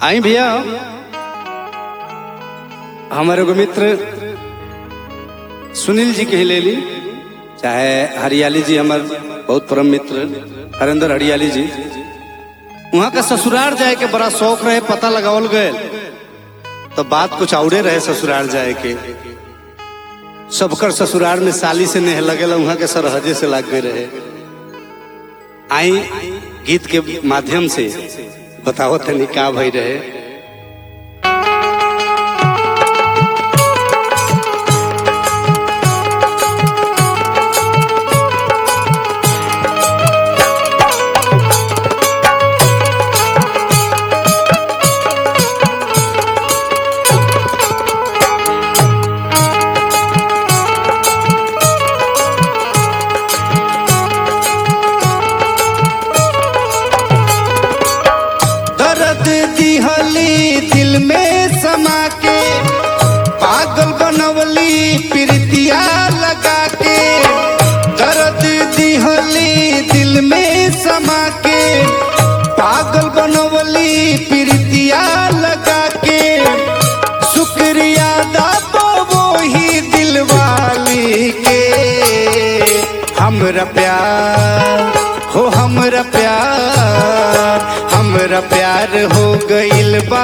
आई भैया हमारे एगो मित्र सुनील जी के ले ली चाहे हरियाली जी हमार बहुत परम मित्र हरेंद्र हरियाली जी वहाँ का ससुराल जाए के बड़ा शौक रहे पता लगावल गए तो बात कुछ औरे रहे ससुराल जाए के सबकर ससुराल में साली से नेह लगेला वहाँ के सरहजे से लग गए रहे आई गीत के माध्यम से बताओ तनी का भई रहे दर्द दिहली दिल में समा के पागल बनवली प्रीतिया लगा के दर्द दिहली दिल में समा के पागल बनवली प्रीतिया लगा के शुक्रिया दादो वो ही दिल वाली के हमरा प्यार हो हमरा प्यार हमरा प्यार हो गइल बा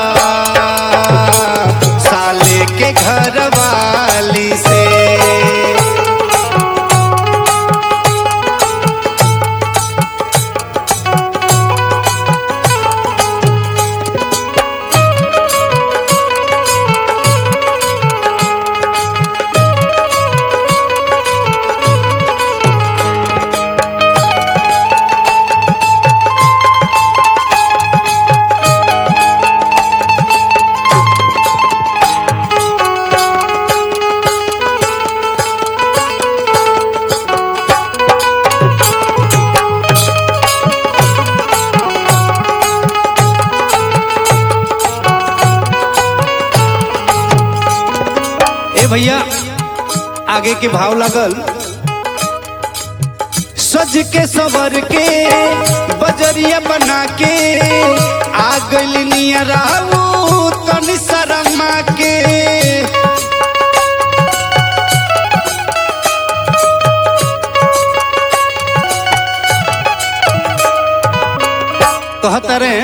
साले के घर वाली से ए भैया आगे के भाव लागल सज के सबर के बजरिया बना के आ गइल नियराऊ तनी शर्मा के कहता रहे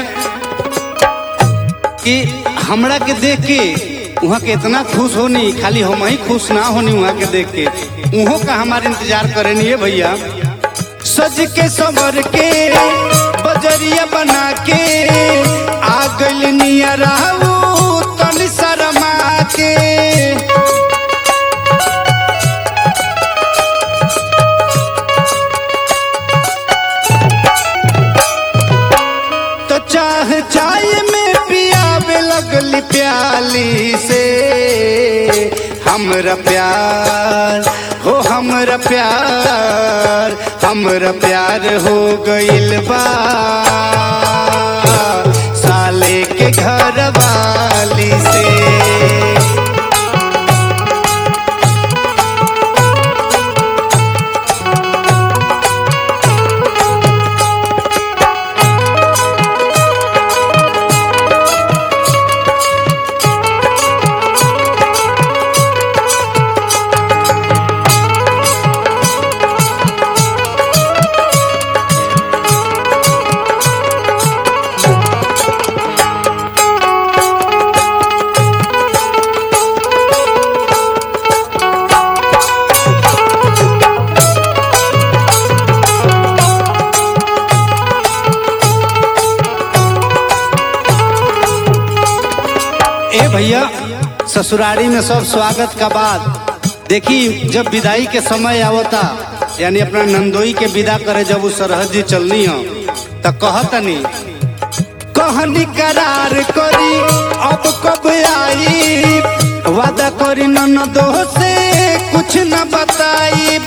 कि हमरा के देख के वहाँ के इतना खुश होनी खाली हम ही खुश ना होनी वहाँ के देख के उहों का हमारे इंतजार करे नहीं है भैया सज के सबर के बजरिया बना के आ गइल नियराऊ तनी शर्मा के तो चाह चाय में पियावे लगली प्याली से हमरा प्यार हो हमरा प्यार हमरा प्यार हो गइल बा साले के घर वाली से ए भैया ससुरारी में सब स्वागत का बाद देखी जब विदाई के समय आवता यानी अपना नंदोई के विदा करे जब वो सरहद जी चलनी हो तो कहतनी कहनी करार करी अब कब आई वादा करी ननदो से कुछ न बताई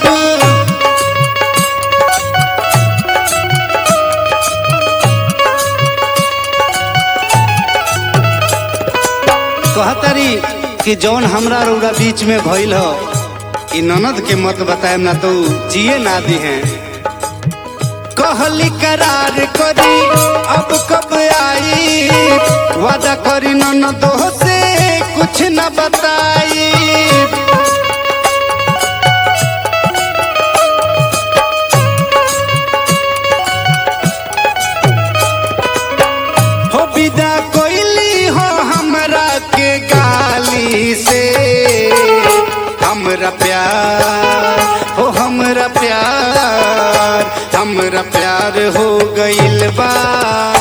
कहतरी कि जौन हमरा रौरा बीच में भइल हो ई ननद के मत बताए ना तो जिए ना दी हैं कहली करार करी अब कब आई वादा करी न दो से कुछ न बताई हो विदा कोइली हो हमरा के गाली से हमरा प्यार हो हमरा प्यार हमरा प्यार हो गइल बा